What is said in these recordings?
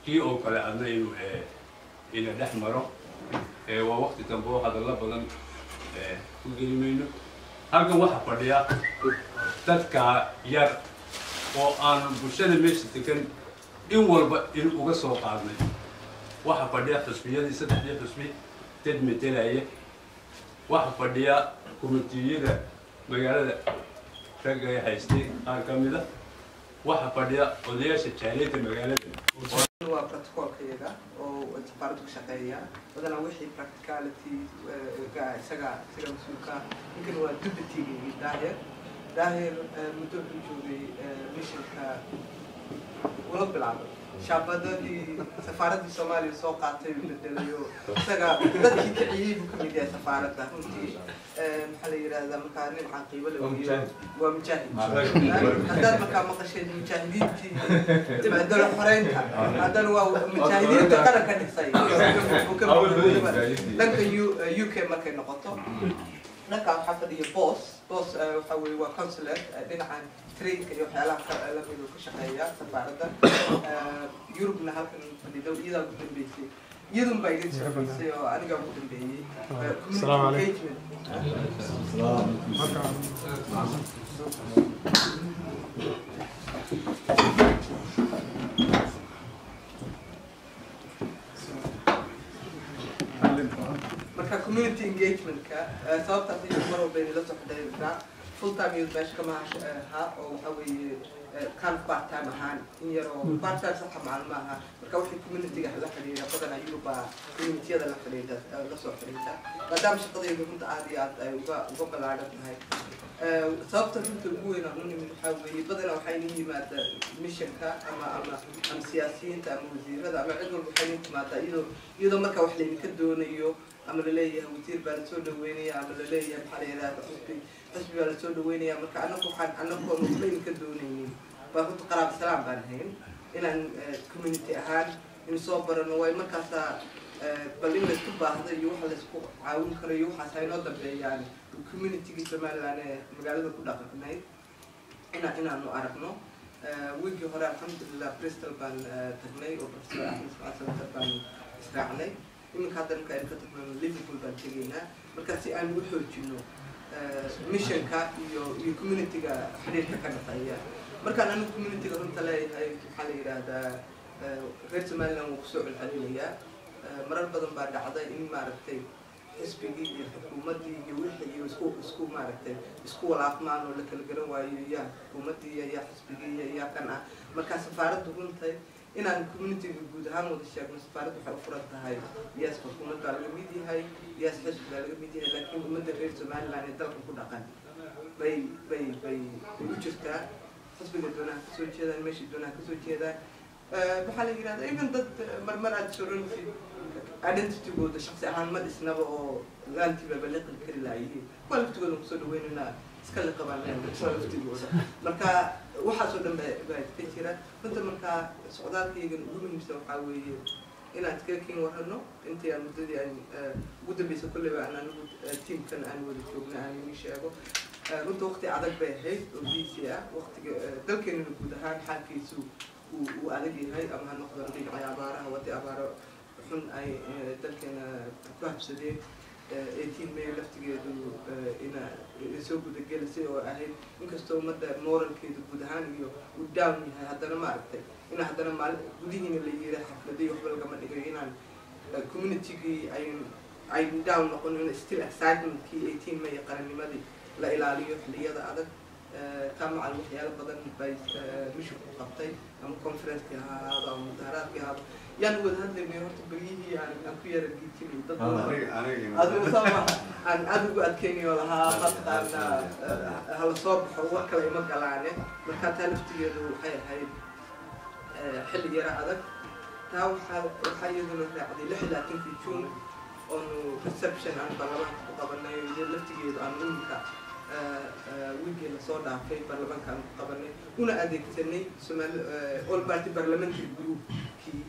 kii oo kale adna inuu ina dhex maro waa wakti dambe oo hadallo badan ku geli mayno halkan waxaa fadhiya dadka yar oo aan bulshada meesha degan in walba in uga soo qaadnay waxaa fadhiya xusbiyadii saddexdii xusbi dad metelaya waxaa fadhiya kumitiyada magaalada ragga ay haystay qaar ka mida waxaa fadhiya odayaasha jaaliyadda magaalada waa protocolkayaga oo safaaradu ka shaqeeya badanaa wixii practicality ga isaga isaga mas-uulka ninkan waa deputygii daahir daahir muddo wuxuu joogay missionka ula bilaabay shaabadadii safaaradii soomaaliya soo qaatay bedelayo isaga dadkii kiciyey buu kamid yahay safaaradda runtii maxaa la yidhahdaa markaa nin caqiibo la weriyo waa mujaahid haddaad markaa maqasheed mujaahidiintii dalo xoreynta haddana waa mujaahidiinta qaranka dhisay dhanka u k markay noqoto dhanka waxaa fadhiya boss boss waxa weye waa consulate dhinacan trainka iyo waxyaalaha lamid ka shaqeeya safaaradda yurubna halkan fadhido iyadaa ugu dambeysay iyadun baa idin shaqeysay oo anigaa ugu dambeeyey community engagement marka community engagementka sababtaas iyo mar walba inay la soo xidhiidhaa full time youth meesha kama ha oo waxa weeye kan part time ahaan in yar oo part time saxa maalmo aha marka wixii communityga la xidhiidha badanaa yuruba communitiyada la xidhiidha la soo xidhiidha maadaama shaqadayda runta aad iyo aad ay uga uga ballaaran tahay sababta runta ugu weyn aan u nimid waxaa weeye badanaa waxay nin yimaada missionka ama ama ama siyaasiyiinta ama wasiirada ama cid walba waxay nin timaadaa iyadoo iyadoo marka wax laydinka doonayo ama laleeyahay wasiir baa lasoo dhaweynaya ama laleeyahay maxaa la yidhahda xusbi xusbi baa lasoo dhaweynaya marka anagu waxaan anagoon waxba idinka doonaynin baa runta qaraab salaam baan hayn inaan community ahaan in soo barano way markaasaa bal in laysku baahdo iyo waxa laysku caawin karo iyo waxaas haynoo dambeeyaan communitygii somaliland ee magaalada ku dhaqanayd ina inaanu aragno wiigii hore alxamdulilah bristol baan tagnay oo professor axmed ismaal center baan israacnay iminka hadda marka aynu ka tagno liverpool baan tegaynaa marka si aan u xoojino missionka iyo iyo communityga xiriirka ka dhexeeya markaan anigu communityga runta leeyahay waxaa la yidhaahdaa reer somaliland wuu kusoo celcelinayaa marar badan baa dhacday in maaragtay xisbigii iyo xukuumaddii iyo wixii iyo isku isku maaragtay isku walaaqmaan oo la kala garan waayo yaa xukuumaddii iyo yaa xisbigii iyo yaa kan ah markaa safaaraddu runtay inaan communityga guud ahaan wada sheegno safaaraddu waxay u furan tahay yaas xukuumad baa laga mid yahay yaas xisbi baa laga mid yahay laakiin ummadda reer somaliland ee dalka ku dhaqan bay bay bay bay u jirtaa xisbiga doonaha kasoo jeedaan meeshii doonaha kasoo jeedaan waxaa la yidhahdaa even dad marmar aad soranaysid identitygooda shaksi ahaan ma dhisnaba oo laantiiba baliqli kari laayihiin kuwa laftigooda kusoo dhaweynayna iska liqabaan kuwa laftigooda marka waxaasoo dhan baa baa ka jira runta markaa socdaalkaygan ugu muhiimsan waxaa weeye inaan iskaga kin warano intii aan muddadii aan ugu dambeysa kolleyba aan anigu tiamkan aan wada joogna aan inii sheego runta waqti adag bay ahayd oo biisi ah waqtiga dalkeenana guud ahaan xaalkiisu uu uu adag yahay ama ha noqdo dhinacay abaaraha wadi abaaro xun ay dalkeena ku habsadeen eighteen may laftigeedu ina soo gudagelisay oo ahayd inkastoo ummadda moralkeedu guud ahaan iyo uu down yahay haddana maaragtay in haddana maali gudihiina la yiri xafladii waxba lagama dhigayo inaan communitygii ay ay down noqon in still excitementkii eighteen may qarannimadii la ilaaliyo xilliyada adag kamacal waxyaalo badan bay mishinku qabtay ama conferencekii ha ahaado ama mudaharaadkii ahaado yaan wada hadlaynay horta beryihii aan aan ku yara giijinay dad adigu sama aan aada ugu adkeynayo lahaa mataqaana hala soo baxo war kale ima galaane markaa taa laftigeedu waxay ahayd xilli yara adag taa waxaa waxaa iyaduna raacday lix iyo labaatankii june oonu reception aan baarlamaanka ku qabanay iyo laftigeedu aan imika wiigii lasoo dhaafay baarlamaanka aan ku qabanay una adeegsanay somaali all party parliamentary groupkii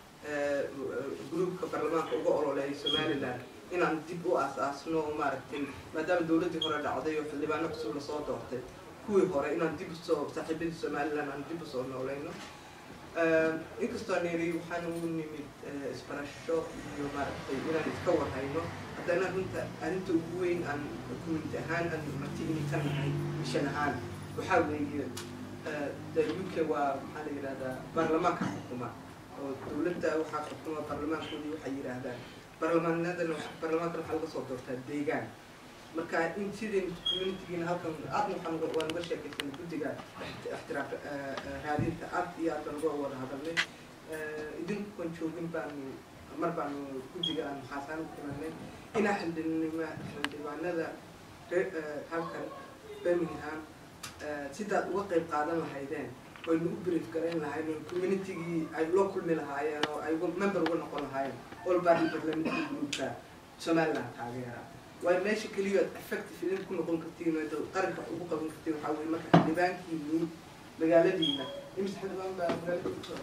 groupka baarlamaanka uga ololeeyay somaliland inaan dib u aas-aasno oo maaragtay maadaama dawladdii hore dhacday oo xildhibaano cusub lasoo doortay kuwii hore inaan dib usoo saaxiibadii somaliland aan dib usoo nooleyno inkastoo niri waxaan ugu nimid isbarasho iyo maaragtay inaan iska warhayno haddana runta arrinta ugu weyn aan community ahaan aan martigini ka nahay mishan ahaan waxaa weeye the u k waa maxaa la yidhahdaa baarlamaanka xukuma oo dowladda waxaa xukuma baarlamaankoodii waxay yidhaahdaan baarlamaanadana baarlamaankan waxaa laga soo doortaa deegaan marka in sideen communitygiina halkan aadna waxaan waan uga sheekaysanay guddiga ixtiraaf raadinta aad iyo aad baan uga wada hadalnay idinkuan joogin baanu mar baanu guddiga aan maxaasaan u kulanay inaa xildhibnima xildhibaanada halkan birmingham sidaad uga qayb qaadan lahaydeen waynu u brief garayn lahayn oo communitygii ay loo kulmi lahaayeen oo ay member uga noqon lahaayeen all party parliamentary groupka somaliland taageera waa meesha keliya aad effective idin ku noqon kartiin oo qaranka ugu qaban kartiin waxaa weye marka xildhibaankiini magaaladiina imise xildhibaan baa magaalada kusoo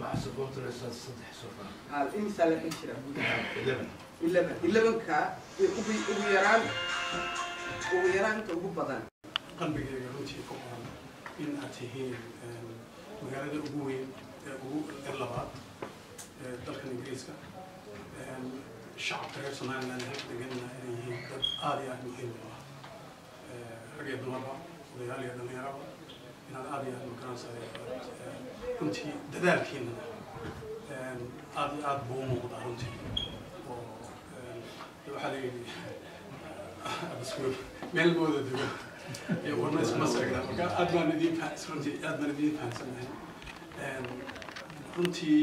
hal imisaa la xin jira eleven elevenka ugu ugu yaraan ugu yaraanta ugu badan qalbigayga runtii ku qoran in aad tihiin magaalada ugu weyn ee ugu ee labaad ee dalkan ingiriiska shacabka reer somaliland halka deganna inay yihiin dad aada iyo aada muhiim u ah rag iyo dumarba odayaal iyo dhalinyaraba inaad aada iyo aada magaranaysa runtii dadaalkiina aada iyo aada buu u muuqdaa runtii oo waxaa la yidhi abaskuul meel mooda dego iyo warna iskuma seegna marka aad baan idiin fahan runtii aad baan idiin fahansanahay runtii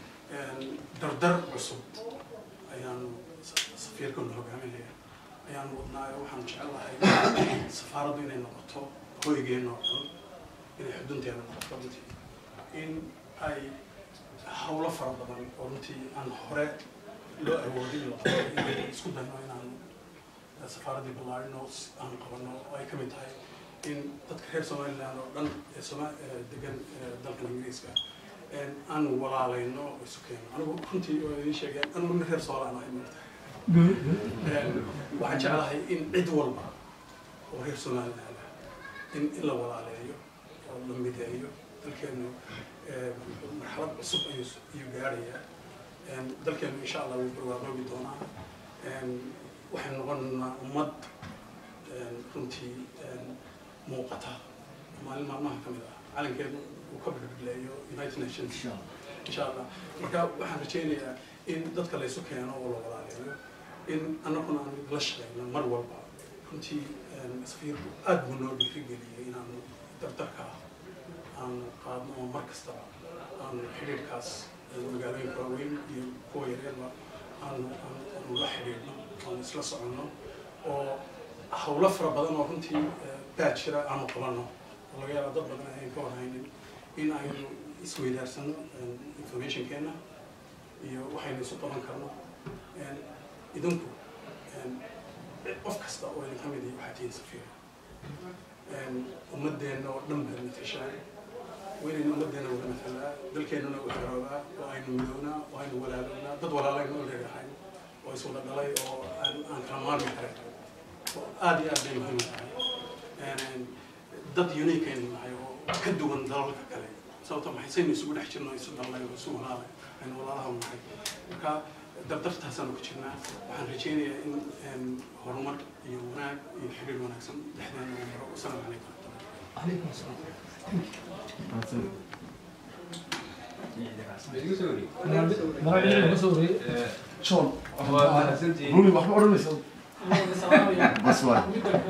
dardar cusub ayaanu safiirkanu hogaaminaya ayaanu wadnaayo waxaan jecelahay safaaraddu inay noqoto hoygeenna oo dhan inay xudunteeda noqoto runtii in ay hawlo fara badan oo runtii aan hore loo awoodin inay isku dayno inaan safaaraddii ballaarino aan qabano oo ay ka mid tahay in dadka reer somaliland oo dhan ee soma degan dalkan ingiriiska aan walaalayno oo isu keeno anigu runtii waa idiin sheegeen anigu nin reer soolaan ahay maanta waxaan jeclahay in cid walba oo reer somaliland ah in in la walaaleeyo oo la mideeyo dalkeenu marxalad cusub ayuu ayuu gaarhayaa dalkeenu insha allah wuu barwaaqoobi doonaa waxay noqonaynaa ummad runtii muuqata maalin maalmaha ka mid ah calankeedu uu ka birbirleeyo united nations insha allah marka waxaan rajaynayaa in dadka laysu keeno oo la walaaleeyo in annaguna aan la shaqeyno mar walba runtii safiirku aad buu noo dhiirigeliyey inaanu dardarka ah aanu qaadno oo mar kastaba aanu xidhiirkaas magaalooyinka waaweyn iyo kuwa yaryarba aanu aanu la xidhiidhno aanu isla soconno oo hawlo fara badan oo runtii baa jira aanu qabanno oo laga yaaba dad badan ayan ka warhaynin in aynu isweydaarsano informationkeena iyo waxaynu isu qaban karno idinku qof kasta oo idinka mid ihi waxaa tihiin safiir ummadeenna oo dhan baad matashaan waynaynu ummadeenna wada matalaa dalkeennuna u xeroobaa oo aynu midownaa oo aynu walaalownaa dad walaalaynu u leeyahay oo iswada dhalay oo aan aan kala maarmi karin oo aada iyo aad bay muhiim u tahay dad unique aynu nahay oo ka duwan dalalka kale sababta maxay saynu isugu dhex jirno isu dhalnay oo isu walaalay aynu walaalaha u nahay marka dardartaasaanu ku jirnaa waxaan rajaynayaa in horumar iyo wanaag iyo xiriir wanaagsan dhexdeena uu maro wasalaamu calaykum عليكم السلام شلون؟ رومي waxba odhanaysa بس واي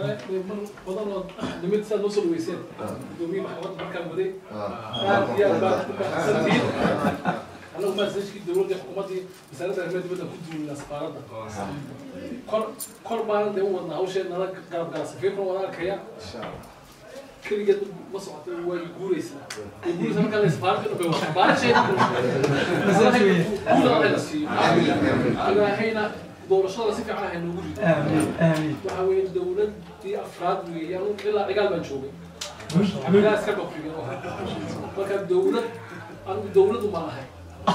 nimid saad noo soo dhaweyseen gudoomiye maxkamad markaan waday aad iyo aad baa ku baxsantiin anagu maasajkii dowladda xukuumaddii wasaaradda arrimaha dibadda ku duulina safaaradda kor kor baanan dee u wadnaa hawsheen nala garab gala safiirkuna wada arkaya keligeed ma socota way guuraysaa way guuraysaa markaa la safaaradda dhan bay wada baarasheeda guulada la siiyo ilaahayna doorashada si fiican ahay noogu rido waxa weeye dowladdii afraad weeye anu ilaa cigaal baan joogay cigaal iska baqriyo marka dowlad anigu dowladu ma lahay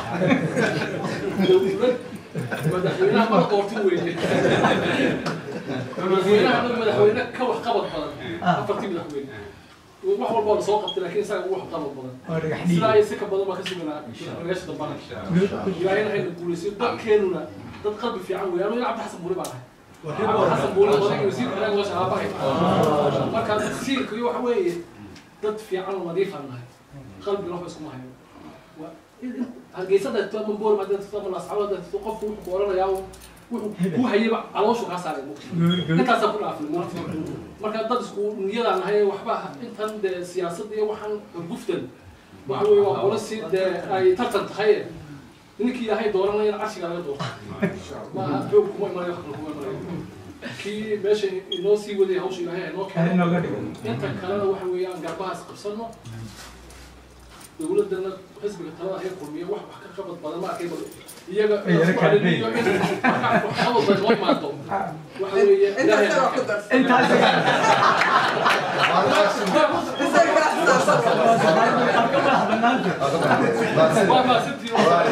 dowlad madaxweynaha mala doortin weeye madaxweynaha anagu madaxweyne ka wax qabad badan afartii madaxweyne wax walba waa lasoo qabtay laakiin isaga ugu waxqabad badan waa dhagax sidaa dhiig iyo si ka badan baa ka suganaa meesha dambana ilaahayna hayna guulaysiyo dadkeenuna dad qalbi fiican weeye aniga cabdi xasan buuri baan ahay cabdi xasan buuri odayga wasiirka hanaag washa aabahay marka siirka iyo waxa weeye dad fiican oo nadiifaan nahay qalbina waxba iskuma hayo Waa- in- in- hargeysada tama boor ma dadka tama lascawada dadka qofku wuxuu ku oranayaa wuxuu ku hayayba calooshu kaa saaray mugti intaasaa ku dhaafay mugti marka dad isku niyadaan nahay waxba intan dee siyaasadda iyo waxaan guftan waxa weeye waa qola si dee ay tartan tahay ninkii ilaahay dooranaya in carshiga laga doorto maaha xoog kuma imanayo wax kale kuma imanayo kii meesha inoo sii waday hawsha ilaahay ay noo Hadi keenay nooga dhigo inta kalena waxa weeyaan garbahaas qabsano dowladana xisbiga talada hay kulmiya wax wax ka qabad badan ma arkay bal iyaga Ay, yara isku kala cadhaniyo in waxqabad bay noo imaato waxa weeye inta ilaahay isaga ku darsan intaas isaga ka xisaabsan waa maasantii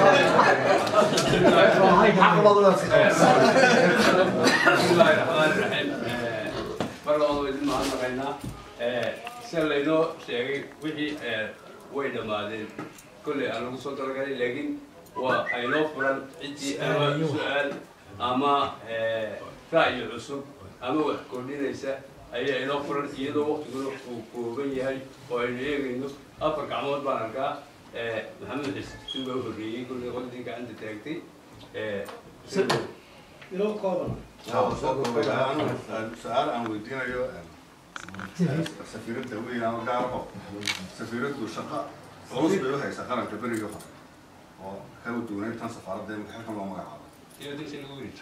bismillaahi raxmaani raxiim mar labadaba idin mahadnaqaynaa sida laynoo sheegay wixii way dhammaadeen kolley aan lagu soo talagalay laakiin waa aynoo furan ciddii ama su-aal ama ra'yi cusub ama wax kordhinaysa ayaa inoo furan iyadoo waqtiguna uu kooban yahay oo aynu eegayno afar gacmood baan arkaa maxamed xis si baa u horreeyey kolley qoladii gacanta taagtay su-aal aan weydiinayo safiiradda weynaan gaaraho safiiraddu shaqo culus bay u haysaa qaranka berigii hore oo kala duwanay tan safaaradda imika xilkan loo magacaabo iyo dinsi lagu yiri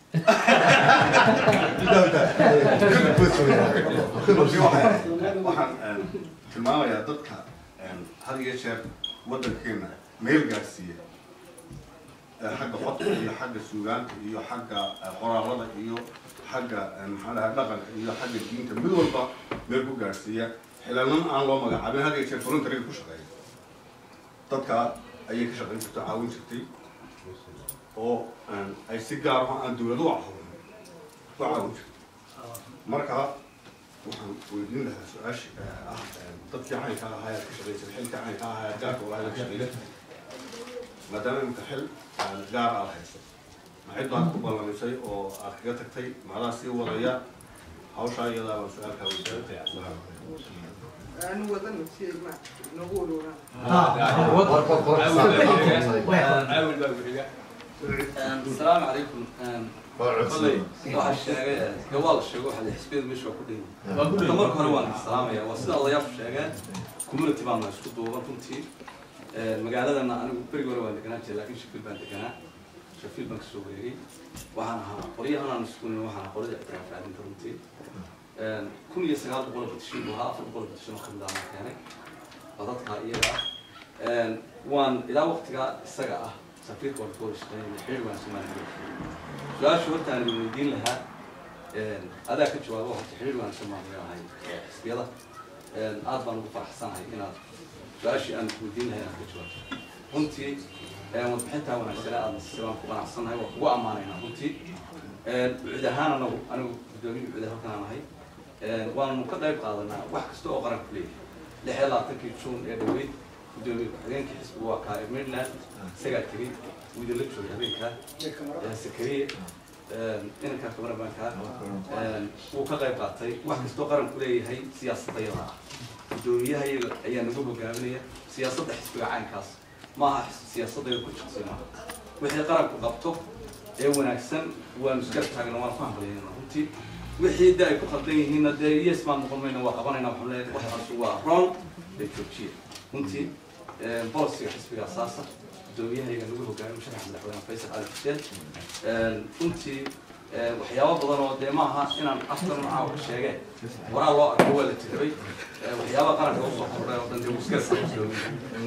runtii waxay- waxaan tilmaamayaa dadka had iyo jeer waddankeena meel gaarsiiya ee xagga codka iyo xagga suugaanta iyo xagga eh, qoraalada iyo xagga eh, maxaa dhahay dhaqanka iyo xagga diinta mid walba meel ku gaarsiiya xilanan aan loo magacaabin had iyo jeer voluntary ku shaqeeya dadka ayay ka shaqayn jirtay caawin jirtay oo eh, ay si gaar ah aan dowlad u caawin u caawin jirtay marka waxaan weydiin lahaa su-aasha eh, ah eh, dadkii caynka ahaa ee ka shaqaysay xilka caynka ahaa ee gaarka walahi ka shaqaysay maadaama imika xil aan gaar aad hayso maxay baad ku ballamisay oo aad kaga tagtay macdaha sii wadaya hawshaa iyadaa baan su-aalkaa weydiinaya aanu wadano si ay ma noogu ururaan caawil baa bixiga السلام عليكم والله waxaa sheegay gawaal sheego waxa xisbiyada meesha waa ku dheyn marka marka hore waan salaamaya waa sida odayaashu sheegeen community baan na isku duuban runtii magaaladana anigu berigi hore waan deganaa jiray laakiin shafiil baan deganaa shafiil baan kasoo wareegay waxaan ahaa qolyahan aan isku nin waxaan ahaa qolyada ictiraaf raadinta runtii kun iyo sagaal boqol batishin buu ahaa afar boqol batishin oo kamid ah aan keenay waa dadka iyaga ah waan ilaa waqtigaa isaga ah safiirka waa kawada shaqeynaya xiriir waan soomaaliya su-aasha horta aan idin weydiin lahaa adaa ka jawaabo horta xiriir waan soomaaliya ahay xisbiyada aad baan ugu faraxsanahay inaad su-aashii aan weydiin lahay inaad ka jawaabto runtii wadbixintaa wanaagsanaa aad nasisay waan ku qanacsanahay waa kugu ammaanaynaa runtii cid ahaan anagu anigu guddoomiye cid halkan aan ahay waanu ka qayb qaadanaa wax kasta oo qaranku leeyahay lix iyo labaatankii juun ee dhaweyd gudoomiye ku-xigeenkii xisbiga waa kaa ee maryland isagaa tegey wuu idinla joogay habeenkaa sakariye inankaa kamarabankaa wuu ka qayb qaatay wax kastoo qaranku leeyahay siyaasadda yada ah gudoomiyaha iyaga ayaa nagu hogaaminaya siyaasadda xisbiga caynkaas maaha siyaasadda ku jiqsay maaha wixii qaranku qabto ee wanaagsan waanu iskala taagna waan ku hambalyaynaa runtii wixii de ay ku qaldan yihiinna dee yes baan noqon mayna waa qabanayna waxaan leeyahay waxaas waa wrong ee joojiya runtii bolisiga xisbiga asaasa gudoomiyahayga nagu hogaamiyo sharax madaxweyne faysal cali xuseen runtii waxyaabo badan oo dee maaha inaan afkan caawa ka sheege waraa loo arko waa la tirabay waxyaabaha qaranka usoo kordhay oo dhan dee wuskala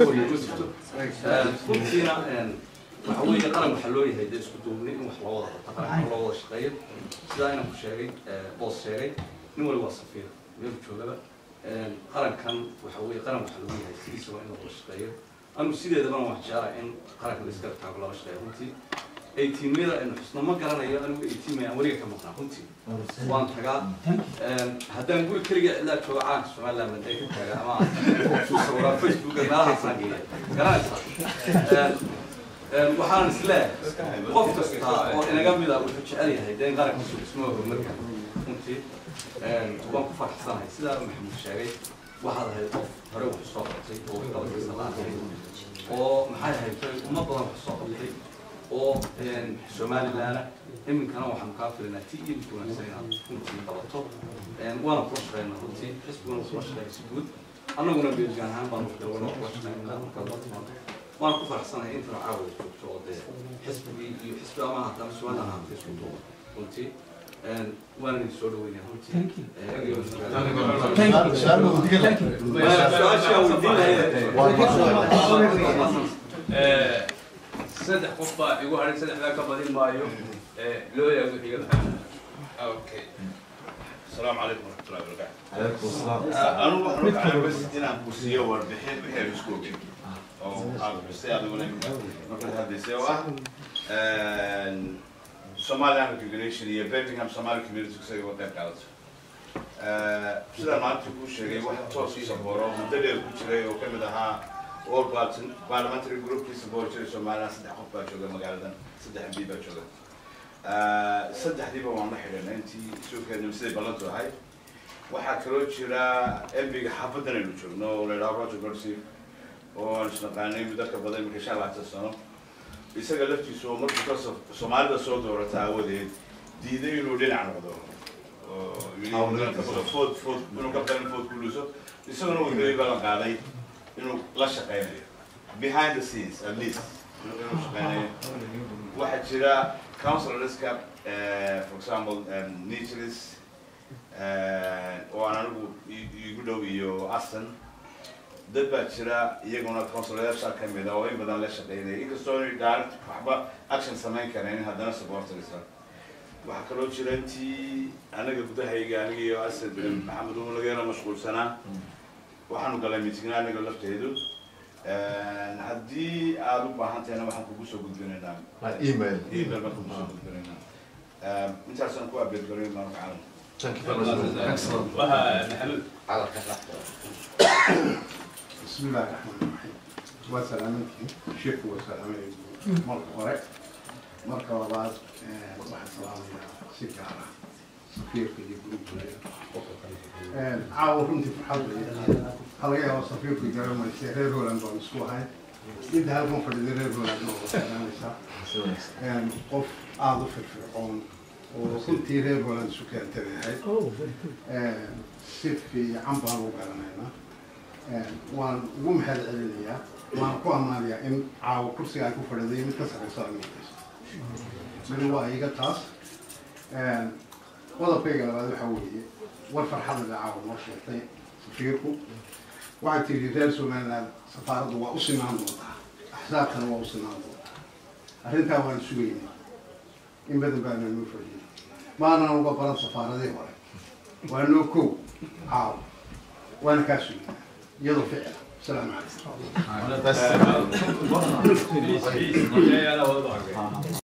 runtiina waxa weeye qaran waxaa loo yahay dee isku duubni in wax loo wada qabto qaranka loo wada shaqeeyo sidaa inaan ku sheegay boos sheegay nin wali waa safiir meel joogaba qarankan waxa weeye qaran waxaa lagu yahay sidiisa waa in la wada shaqeeyo anigu sideedabana waan jeclaa in qaranka la iskala taago lala shaqeeyo runtii eighteen-yada aynu xusno ma garanayo anigu eighteen aan weliga ka maqnaa runtii waan tagaa haddaan guri keliga cidlaa joogo caanka somaliland hadday ka taga ama sawiraa facebooka meelahaasaan geeya garanaysaa waxaan isleeyahay qof kasta oo inaga mida wuxuu jecel yahay dee in qarankiisu dhismo horumarka runtii waan ku faraxsanahay sidaa maxamuud sheegay waxaad ahayd qof hore wax soo qabtay oo waxqabadkiisa la arkay oo maxay ahayd umad badan wax soo qabtay oo somaliland iminkana waxaan kaa filinaa ti iyo mid wanaagsan inaad runtii qabato waana kula shaqeynaa runtii xisbiguna kula shaqeeya si guud annaguna beelgaan ahaan baanu dawlana kula shaqeynaa markaad la timaado waan ku faraxsanahay intana caawada joogto oo dee xisbigii iyo xisbi ama haddana somaliland ahaan isku duuba runtii waan idin soo dhaweynaya runtii saddex qof baa igu haray saddexdaa ka badin maayo loo yaago xigada Okay. السلام عليكم ورحمة الله وبركاته. عليكم السلام أنا waxaan rabaa bas inaan ku siiyo warbixin wixii aan isku ogin oo aad xustay adiguna markaad hadlaysay oo ah Somaliland Recognition iyo Birmingham Somali Community isaga uga qayb qaadato. Sidaan maanta kuu sheegay wax toos ii saboro muddo dheer ku jiray oo kamid ahaa All Parliamentary Groupkii sabori jiray Somaliland saddex qof baa jooga magaaladan saddex MB baa jooga. saddexdiiba waan la xidhiidhnay intii suukeenu siday ballantu ahayd waxaa kaloo jira embiga xaafadan aynu joogno oo la yidhaho roger gorsif oo aan isnaqaanay muddo ka badan iminka shan labaatan sano isaga laftiisu oo markuu ka so- soomaalida soo doorata aawadeed diiday inuu dhinac noqdo oo yidhi inuu ka baqo food food inuu ka badan food ku luuso isaguna uu yidhi ballan qaaday inuu la shaqeynayo behind the scenes at least inuu inuu shaqeynayo waxaa jira counselorska for example nigeris oo aan anigu i- igu dhow iyo aston dad baa jira iyaguna counselorsha ka mid a oo in badan la shaqeynaya inkastoo inay direct waxba action samayn karayn haddana supporterisa waxaa kaloo jira intii anaga gudahayga aniga iyo asad maxamed uu laga yaro mashquulsanaa waxaanu galay mitigna anaga lafteedu haddii aada u baahan tahayna waxaan kugu soo gudbinaynaa email email baan kugu soo gudbinaynaa intaasaan ku update garoy maanka caalam thank you very much excellent maxamuud بسم الله الرحمن الرحيم وسلامتكم شيخ وسلامتكم مرة هوري مرة لبعض واحد سلام سيجارة سفير في جروب عاو runtii farxad weeye waxaa laga yaabaa safiirku garanaysa reer holand baan isku ahay inta halkan fadhida reer holand oo garanaysaa qof aada u firfircoon oo runtii reer holand isu keentay ahayd si fiican baan u garanaynaa waan ugu mahad celinayaa waan ku ammaanayaa in caawa kursiga ay ku fadhiday mid ka sarreyso amiinkayso mid waa iga taas qodobkayga labaad waxaa weeye war farxada bay caawa noo sheegtay safiirku waxay tidhi reer somaliland safaaraddu waa u sinaan doontaa axsaabtana waa u sinaan doontaa arrintaa waan sugaynay in badan baana noo fadhiyay maanaan uga baran safaaradii hore waa noo kow caawa وانا كاسو يضرب فعلا السلام عليكم Please, please. Yeah, yeah, yeah, yeah, yeah.